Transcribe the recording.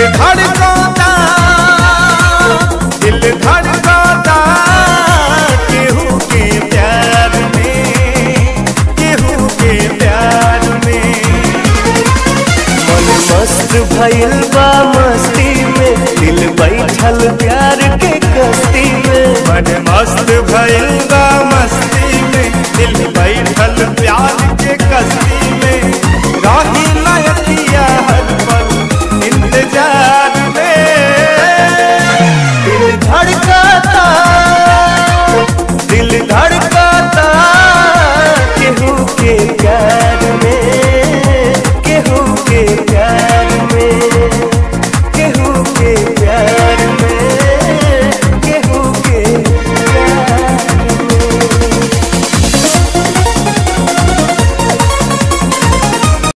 धड़कता दिल धड़कता केहू के प्यार में केहू के प्यार में मन मस्त भइल बा मस्ती में दिल बैठल प्यार के कस्ती में मन मस्त भइल बा मस्ती में दिल बैठल प्यार के कस्ती में राही लयकिया हर पल इंतजार